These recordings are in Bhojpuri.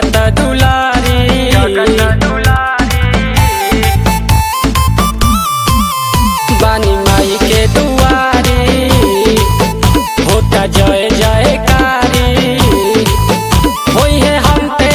जगत दुलारी बानी माई के दुआरी होता जय जयकारी होई है हम पे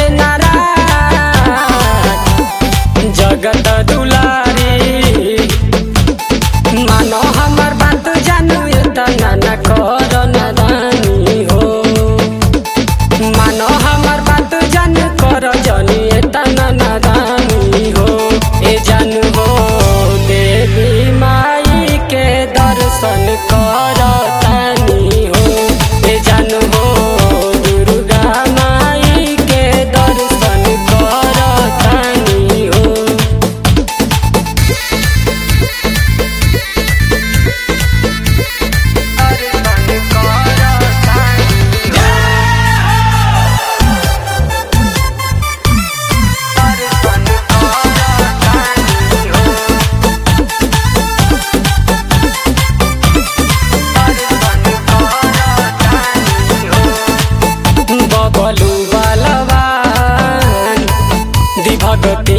नाराज जगत दुलारी मानो हमर बात जानू इतना न करो नादानी हो मानो हमर बात जान कर जनी इतना नादानी हो ए जानू हो देवी माई के दर्शन कर तानी हो ए जानू हो दुर्गा माई के दर्शन कर तानी हो बबलू बलवान दिभगति